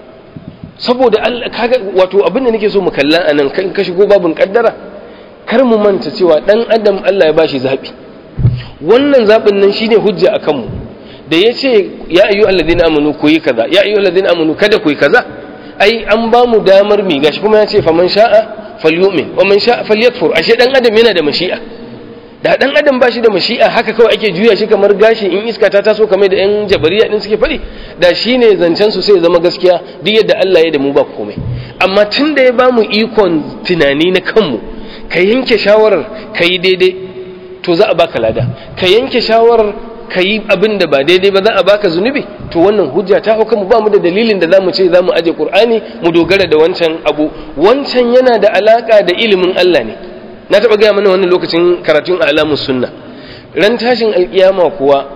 saboda Allah kaga wato abin da nake so mu kalla anan kan ka shigo babun kaddara kar mu manta cewa dan adam Allah ya bashi zabi wannan zabin nan shine hujja akan mu da ya ce ya ayyu alladhina amanu ku yi kaza ya ayyu alladhina amanu kada ku yi kaza ai an ba mu damar mi gashi kuma ya ce faman sha'a falyu'min wa man sha'a falyakfur ashe dan adam yana da mashi'a da dan adam ba shi da mashi'a haka kawai ake juya shi kamar gashi in iska ta taso kamar da yan jabariya din suke faɗi da shine zancen su sai zama gaskiya duk yadda Allah ya da mu ba komai amma tun da ya ba mu ikon tunani na kanmu ka yanke shawarar ka yi daidai to za a baka lada ka yanke shawarar ka yi abin da ba daidai ba za a baka zunubi to wannan hujja ta hauka mu ba mu da dalilin da za mu ce za mu aje qur'ani mu dogara da wancan abu wancan yana da alaka da ilimin Allah ne na taɓa gaya mana wannan lokacin karatun alamus sunna ran tashin alkiyama kuwa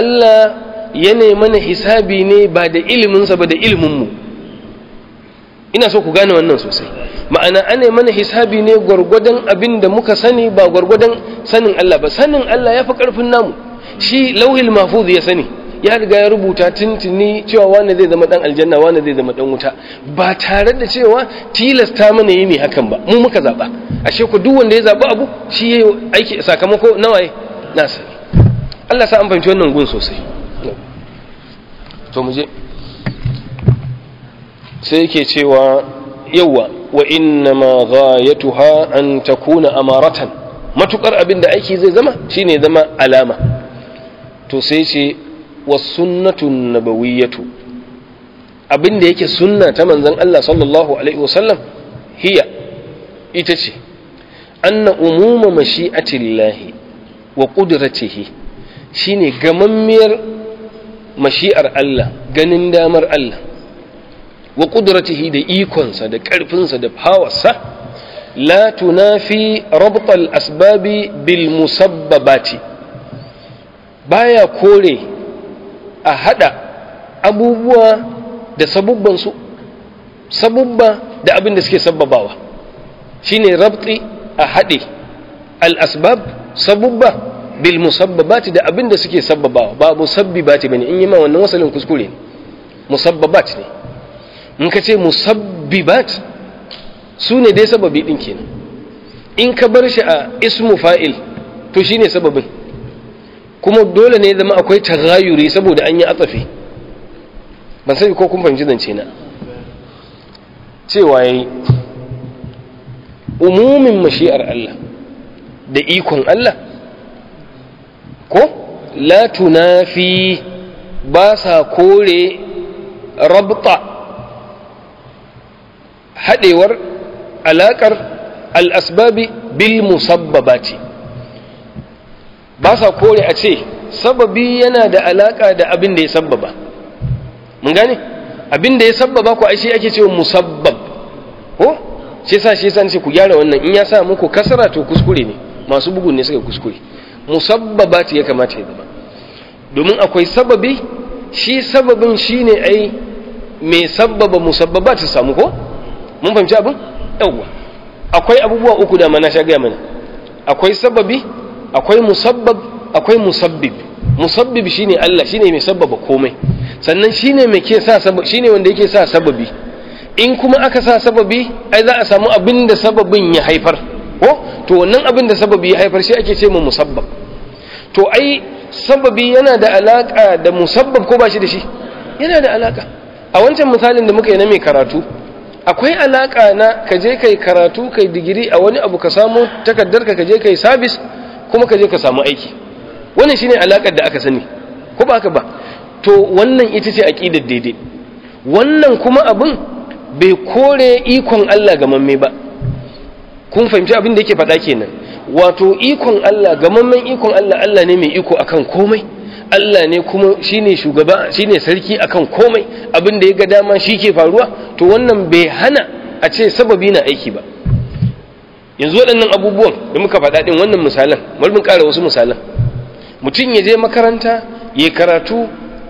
Allah ya mana hisabi ne ba da iliminsa ba da ilimin mu ina so ku gane wannan sosai ma'ana ana mana hisabi ne gwargwadon abin da muka sani ba gwargwadon sanin Allah ba sanin Allah ya fi ƙarfin namu shi lauhil mahfuz ya sani ya riga ya rubuta tuntuni cewa wani zai zama dan aljanna wani zai zama dan wuta ba tare da cewa tilasta mana yi mai hakan ba mu muka zaba ashe ku duk wanda ya zaba abu shi yayi aiki sakamako nawaye nasa Allah sa an fahimci wannan gun sosai to mu je sai yake cewa yawa wa inna ma ghayatuha an takuna amaratan matukar abin da aiki zai zama shine zama alama to sai ce wasunnatun nabawiyyatu abin da yake sunna ta manzon Allah sallallahu alaihi wasallam hiya ita ce anna umuma mashi'atillahi wa qudratihi shine gamammiyar mashi'ar Allah ganin damar Allah wa qudratihi da ikonsa da ƙarfinsa da fawarsa la tunafi rabt al-asbabi bil musabbabati baya kore a hada abubuwa da sabubbansu sabubba da abin da suke sababawa shine rabti a hade al-asbab sabubba bil musabbabati da abin da suke sabbabawa ba musabbibati bane in yi ma wannan wasalin kuskure ne musabbabat ne in ka ce musabbibat su ne dai sababi din kenan in ka bar shi a ismu fa'il to shine sababin kuma dole ne zama akwai tagayuri saboda an yi atsafi ban sai ko kun fahimci zance na cewa yayi umumin mashi'ar Allah da ikon Allah ko la tunafi ba sa kore rabta haɗewar alaƙar al'asbabi bil musabbabati ba sa kore a ce sababi yana da alaƙa da abin da ya sabbaba mun gane abin da ya sabbaba ku ashe ake cewa musabbab ko shi sa shi sa ce ku gyara wannan in ya sa muku kasara to kuskure ne masu bugun ne suka kuskure musabbabati ya kamata ya zama domin akwai sababi shi sababin shine ai mai sabbaba musabbaba ta samu ko mun fahimci abin yawwa akwai abubuwa uku da mana sha gaya mana akwai sababi akwai musabbab akwai musabbib musabbib shine Allah shine mai sabbaba komai sannan shine mai ke sa sababi shine wanda yake sa sababi in kuma aka sa sababi ai za a samu abin da sababin ya haifar ko to wannan abin da sababi ya haifar shi ake ce mu musabbab to ai sababi yana da alaka da musabbab ko ba shi da shi yana da alaka a wancan misalin da muka yi na mai karatu akwai alaka na ka je kai karatu kai digiri a wani abu ka samu takardar ka je kai sabis kuma ka je ka samu aiki wannan shine alakar da aka sani ko ba haka ba to wannan ita ce aqidar daidai wannan kuma abin bai kore ikon Allah ga mamme ba kun fahimci abin da yake faɗa kenan wato ikon Allah gamammen ikon Allah Allah ne mai iko akan komai Allah ne kuma shine shugaba shine sarki akan komai abin da ya ga dama shi ke faruwa to wannan bai hana a ce sababi na aiki ba yanzu waɗannan abubuwan da muka faɗa ɗin wannan misalan bari mun ƙara wasu misalan mutum ya je makaranta ya karatu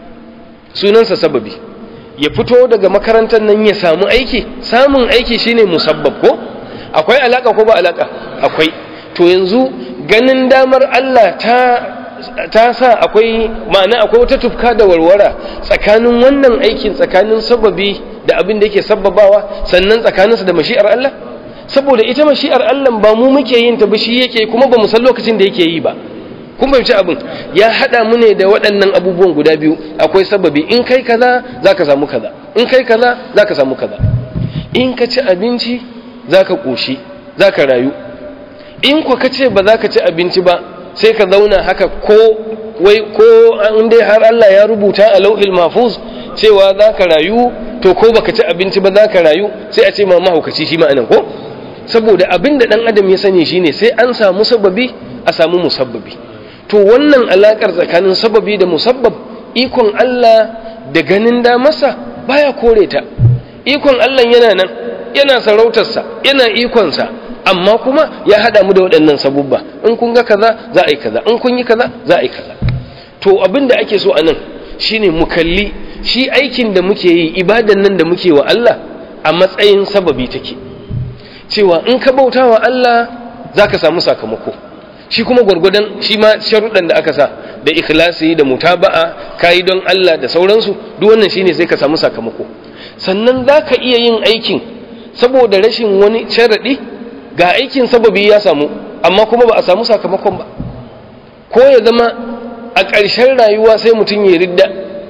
sunansa sababi ya fito daga makarantar nan ya samu aiki samun aiki shine musabbab ko akwai alaka ko ba alaka akwai to yanzu ganin damar Allah ta ta sa akwai ma'ana akwai wata tufka da warwara tsakanin wannan aikin tsakanin sababi da abin da yake sababawa sannan tsakaninsa da mashi'ar Allah saboda ita mashi'ar Allah ba mu muke yin ta ba shi yake kuma ba mu san lokacin da yake yi ba kun fahimci abin ya hada mu ne da waɗannan abubuwan guda biyu akwai sababi in kai kaza zaka samu kaza in kai kaza zaka samu kaza in ka ci abinci zaka koshi zaka rayu in ku ka ce ba za ka ci abinci ba sai ka zauna haka ko wai ko an dai har Allah ya rubuta a lauhil mahfuz cewa za ka rayu to ko baka ci abinci ba za ka rayu sai a ce ma mahaukaci shi ma'anan ko saboda abin da dan adam ya sani shine sai an samu sababi a samu musabbabi to wannan alakar tsakanin sababi da musabbab ikon Allah da ganin da masa baya kore ta ikon Allah yana nan yana sarautarsa yana ikonsa amma kuma ya hada mu da waɗannan sabubba in kun ga kaza za a yi kaza in kun yi kaza za a yi kaza to abin da ake so a nan shine mu kalli shi aikin da muke yi ibadan nan da muke wa Allah a matsayin sababi take cewa in ka bauta wa Allah za ka samu sakamako shi kuma gwargwadon shi ma sharuɗan da aka sa da ikhlasi da mutaba'a kayi don Allah da sauransu duk wannan shine sai ka samu sakamako sannan za ka iya yin aikin saboda rashin wani sharaɗi ga aikin sababi ya samu amma kuma ba a samu sakamakon ba ko ya zama a ƙarshen rayuwa sai mutum ya ridda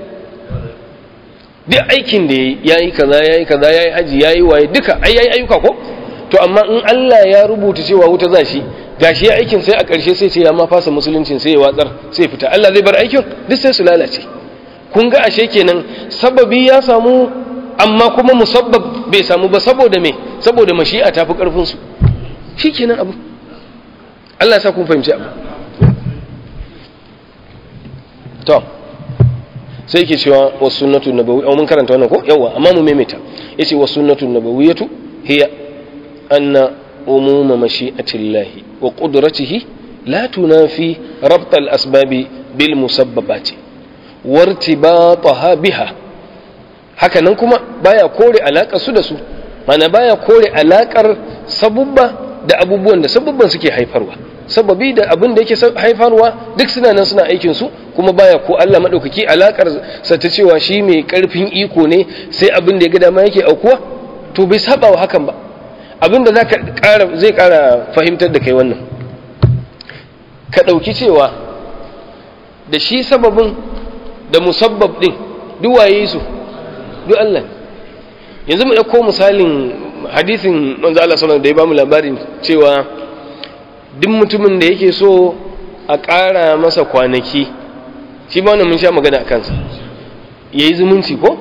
duk aikin da ya yi kaza ya yi kaza ya yi haji ya yi waye duka ai ya yi ayyuka ko to amma in Allah ya rubuta cewa wuta za shi gashi ya aikin sai a ƙarshe sai ce ya ma fasa musuluncin sai ya watsar sai fita Allah zai bar aikin duk sai su lalace kun ga ashe kenan sababi ya samu amma kuma musabbab bai samu ba saboda me saboda mashi'a ta fi ƙarfin su shikenan abu Allah ya sa kun fahimci abu to sai yake cewa was sunnatu nabawi mun karanta wannan ko yawa amma mu maimaita yace was sunnatu nabawiyatu hiya anna umuma mashi'atillahi wa qudratihi la tunafi rabt al-asbabi bil musabbabati wartibataha biha haka nan kuma baya kore alakar su da su mana baya kore alakar sabubba da abubuwan da sabubban suke haifarwa sababi da abin da yake haifarwa duk suna nan suna aikin su kuma baya ko Allah madaukaki alakar sa ta cewa shi mai karfin iko ne sai abin da ya ga dama yake aukuwa to bai saba wa hakan ba abin da zaka ƙara zai ƙara fahimtar da kai wannan ka ɗauki cewa da shi sababin da musabbab ɗin duk waye su duk Allah yanzu mu ɗauko misalin hadisin manzo Allah sallallahu da ya bamu labarin cewa duk mutumin da yake so a ƙara masa kwanaki shi ba wannan mun sha magana a kansa yayi zumunci ko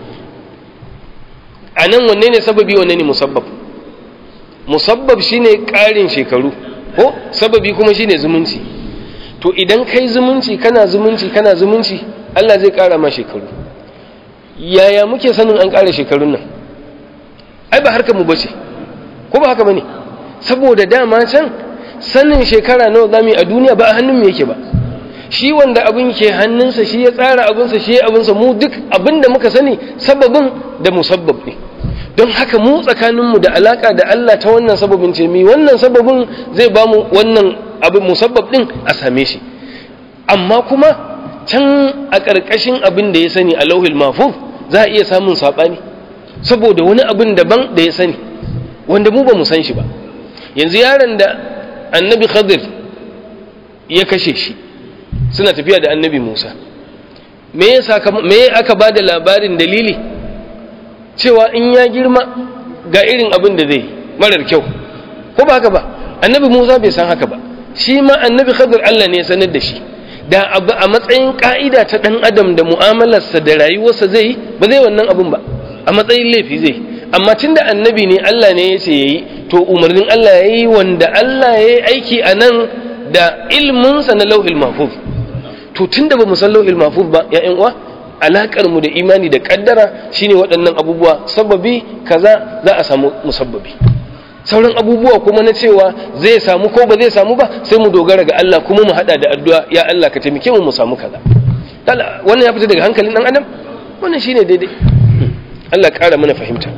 a nan wanne ne sababi wanne ne musabbab musabbab shine ƙarin shekaru ko sababi kuma shine zumunci to idan kai zumunci kana zumunci kana zumunci Allah zai ƙara ma shekaru yaya muke sanin an ƙara shekarun nan ai ba harkar mu bace ko ba haka bane saboda dama can sanin shekara nawa zamu yi a duniya ba a hannun mu yake ba shi wanda abin ke hannunsa shi ya tsara abinsa shi ya abinsa mu duk abin da muka sani sababin da musabbab ne don haka mu tsakaninmu da alaka da Allah ta wannan sababin ce mi wannan sababin zai ba mu wannan abin musabbab din a same shi amma kuma can a ƙarƙashin abin da ya sani a lauhil mafuf za a iya samun saɓani saboda wani abin daban da ya sani wanda mu ba mu san shi ba yanzu yaron da annabi khadir ya kashe shi suna tafiya da annabi musa me aka ba da labarin dalili cewa in ya girma ga irin abin da zai marar kyau ko ba haka ba annabi musa bai san haka ba shi ma annabi khadir allah ne ya sanar da shi da abu a matsayin ka'ida ta dan adam da mu'amalarsa da rayuwarsa zai ba zai wannan abin ba a matsayin laifi zai amma tun da annabi ne allah ne ya ce ya yi to umarnin allah ya yi wanda allah ya yi aiki a nan da ilminsa na lauhil mahfuz to tun da ba mu san lauhil mahfuz ba ya uwa alakar mu da imani da kaddara shine waɗannan abubuwa sababi kaza za a samu musabbabi sauran abubuwa kuma na cewa zai samu ko ba zai samu ba sai mu dogara ga Allah kuma mu hada da addu'a ya Allah ka taimake mu mu samu kaza wannan ya fita daga hankalin dan adam wannan shine daidai Allah ƙara mana fahimta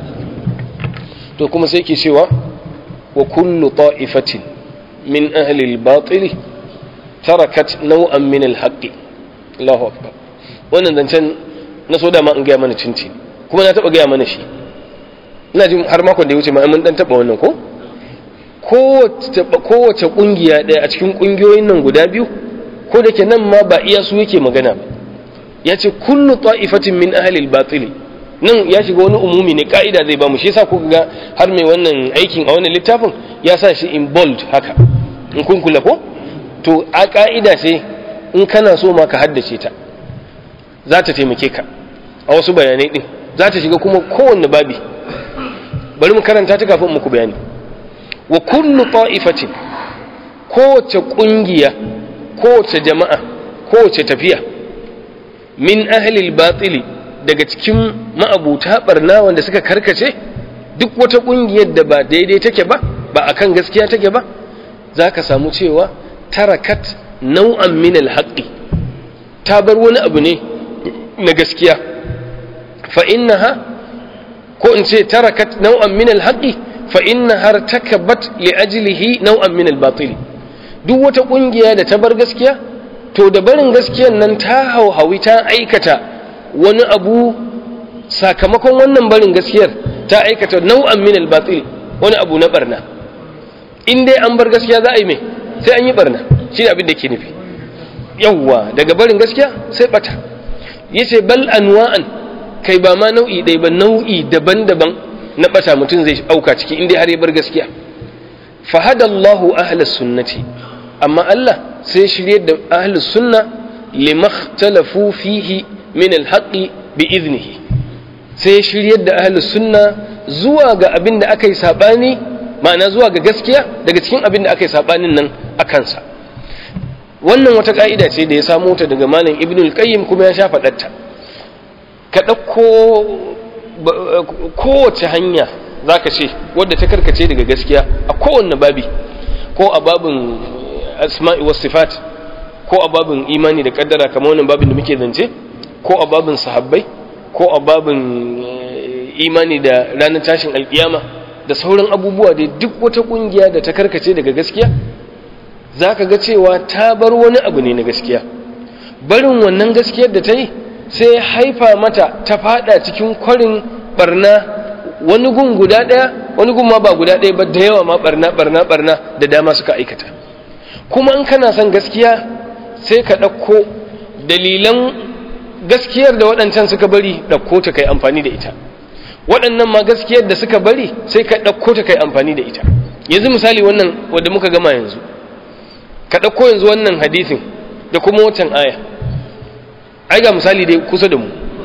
to kuma sai ke cewa wa kullu ta'ifatin min ahli al-batil tarakat naw'an min al-haqqi Allahu akbar wannan zancen na so da ma in gaya mana cinci kuma na taba gaya mana shi ina jin har makon da ya wuce ma mun dan taba wannan ko kowace kungiya ɗaya a cikin kungiyoyin nan guda biyu ko da ke nan ma ba iya su yake magana ba ya ce kullu ta'ifatin min ahlil batili nan ya shiga wani umumi ne ka'ida zai bamu shi yasa kuka ga har mai wannan aikin a wannan littafin ya sa shi in bold haka in kun kula ko to a ka'ida ce in kana so ma ka haddace ta za ta taimake ka a wasu bayanai din za ta shiga kuma kowanne babi bari mu karanta ta kafin muku bayani wa kullu ta'ifatin kowace kungiya kowace jama'a kowace tafiya min ahlil batili daga cikin ma'abuta barna wanda suka karkace duk wata kungiyar da ba daidai take ba ba akan gaskiya take ba za ka samu cewa tarakat nau'an min alhaqi ta bar wani abu ne na gaskiya fa innaha ko in ce tarakat nau'an min alhaqi fa innaha takabat li ajlihi nau'an min albatil duk wata kungiya da ta bar gaskiya to da barin gaskiyan nan ta hauhawi ta aikata wani abu sakamakon wannan barin gaskiyar ta aikata nau'an min albatil wani abu na barna in dai an bar gaskiya za a yi mai sai an yi barna shi abin da ke nufi yawwa daga barin gaskiya sai bata yace bal anwa'an kai ba ma nau'i ɗaya ba nau'i daban-daban na bata mutum zai auka ciki inda har ya bar gaskiya fahadallahu ahlus sunnati amma Allah sai shirye da ahlus sunna limakhtalafu fihi min alhaqi bi iznihi sai shirye da ahlus sunna zuwa ga abin da aka yi sabani ma'ana zuwa ga gaskiya daga cikin abin da aka yi sabanin nan a kansa wannan wata ka'ida ce da ya samo ta daga malam ibnul qayyim kuma ya sha faɗarta ka ɗauko kowace hanya za ka ce wadda ta karkace daga gaskiya a kowanne babi ko a babin asma'i was sifat ko a babin imani da kaddara kamar wannan babin da muke zance ko a babin sahabbai ko a babin imani da ranar tashin alkiyama da sauran abubuwa da duk wata kungiya da ta karkace daga gaskiya za ka ga cewa ta bar wani abu ne na gaskiya barin wannan gaskiyar da ta yi sai haifa mata ta fada cikin kwarin barna wani gun guda ɗaya wani gun ma ba guda ɗaya ba da yawa ma barna barna barna da dama suka aikata kuma in kana son gaskiya sai ka ɗauko dalilan gaskiyar da waɗancan suka bari ɗauko ta kai amfani da ita waɗannan ma gaskiyar da suka bari sai ka ɗauko ta kai amfani da ita yanzu misali wannan wadda muka gama yanzu ka ɗauko yanzu wannan hadisin da kuma wancan aya ai ga misali dai kusa da mu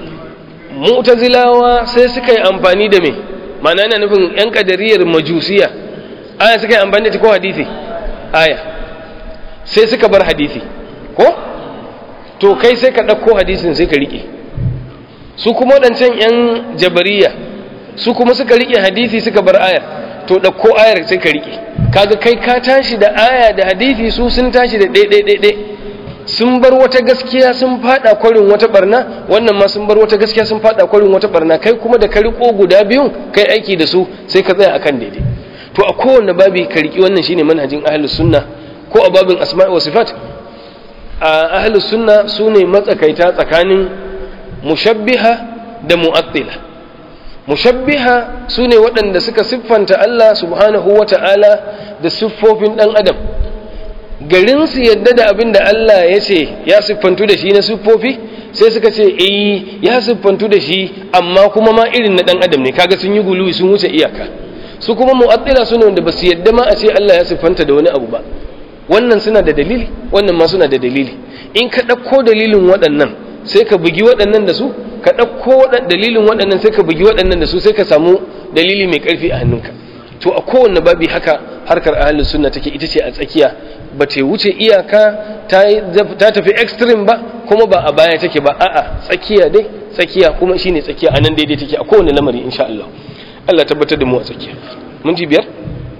mu'tazilawa sai suka yi amfani da me ma'ana yana nufin yan kadariyar majusiya aya suka yi amfani da ta ko hadisi aya sai suka bar hadisi ko to kai sai ka ɗauko hadisin sai ka riƙe su kuma waɗancan 'yan jabariya su kuma suka riƙe hadisi suka bar ayar to ɗauko ayar sai ka riƙe kaga kai ka tashi da aya da hadisi su sun tashi da ɗaiɗaiɗaiɗai sun bar wata gaskiya sun faɗa kwarin wata barna wannan ma sun bar wata gaskiya sun faɗa kwarin wata barna kai kuma da ka riƙo guda biyun kai aiki da su sai ka tsaya akan daidai to a kowanne babi ka riƙi wannan shine manhajin ahlus sunna ko a babin asma'i wa sifat a ahlus sunna sune matsakaita tsakanin mushabbiha da mu'attila mushabbiha sune waɗanda suka siffanta Allah subhanahu wata'ala da siffofin ɗan adam garin su yadda da abin da Allah ya ce ya siffantu da shi na siffofi sai suka ce eh ya siffantu da shi amma kuma ma irin na ɗan adam ne kaga sun yi guluwi sun wuce iyaka su kuma mu'attila sune wanda ba su yadda ma a ce Allah ya siffanta da wani abu ba wannan suna da dalili wannan ma suna da dalili in ka ɗauko dalilin waɗannan sai ka bugi waɗannan da su ka ɗauko dalilin waɗannan sai ka bugi waɗannan da su sai ka samu dalili mai ƙarfi a hannunka to a kowanne babi haka harkar ahlus sunna take ita ce a tsakiya ba ta wuce iyaka ta tafi extreme ba kuma ba a baya take ba a'a tsakiya dai tsakiya kuma shine tsakiya anan daidai take a kowanne lamari insha Allah Allah tabbatar da mu a tsakiya mun ji biyar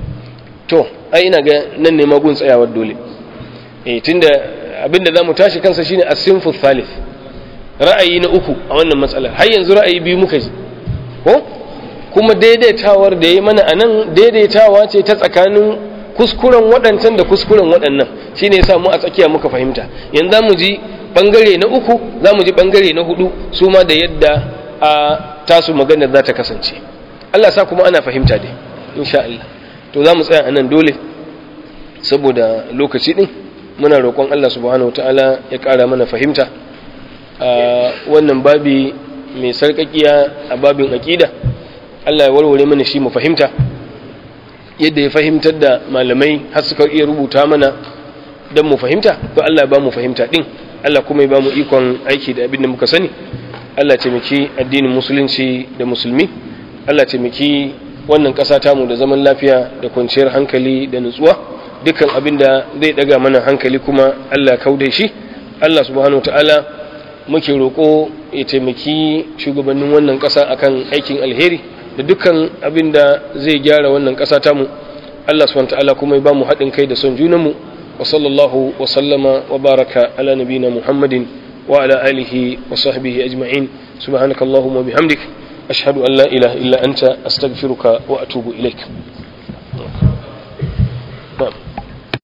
to ai ina ga nan ne magun tsayawar dole eh tunda abinda zamu tashi kansa shine as-sinfu thalith ra'ayi na uku a wannan matsalar har yanzu ra'ayi biyu muka ji ko kuma daidaitawar da yayi mana anan daidaitawa ce ta tsakanin kuskuren waɗancan da kuskuren waɗannan shine yasa mu a tsakiya muka fahimta yanzu zamu ji bangare na uku zamu ji bangare na hudu su ma da yadda a tasu maganar za ta kasance Allah sa kuma ana fahimta dai insha Allah to za mu tsaya a nan dole saboda lokaci ɗin muna roƙon Allah subhanahu ta'ala ya ƙara mana fahimta a wannan babi mai sarƙaƙiya a babin aƙida Allah ya warware mana shi mu fahimta yadda ya fahimtar da malamai har suka iya rubuta mana don mu fahimta to Allah ya ba mu fahimta ɗin Allah kuma ya ba mu ikon aiki da abin da muka sani Allah taimaki addinin musulunci da musulmi Allah taimaki wannan ƙasa tamu da zaman lafiya da kwanciyar hankali da nutsuwa dukkan abin da zai daga mana hankali kuma Allah kaude shi Allah subhanahu ta'ala muke roƙo ya taimaki shugabannin wannan ƙasa akan aikin alheri da dukkan abin da zai gyara wannan ƙasa tamu Allah subhanahu ta'ala kuma ya ba mu haɗin kai da son junanmu wa sallallahu wa sallama wa baraka ala nabina muhammadin wa ala alihi wa sahbihi ajma'in subhanakallahumma bihamdik أشهد أن لا إله إلا أنت أستغفرك وأتوب إليك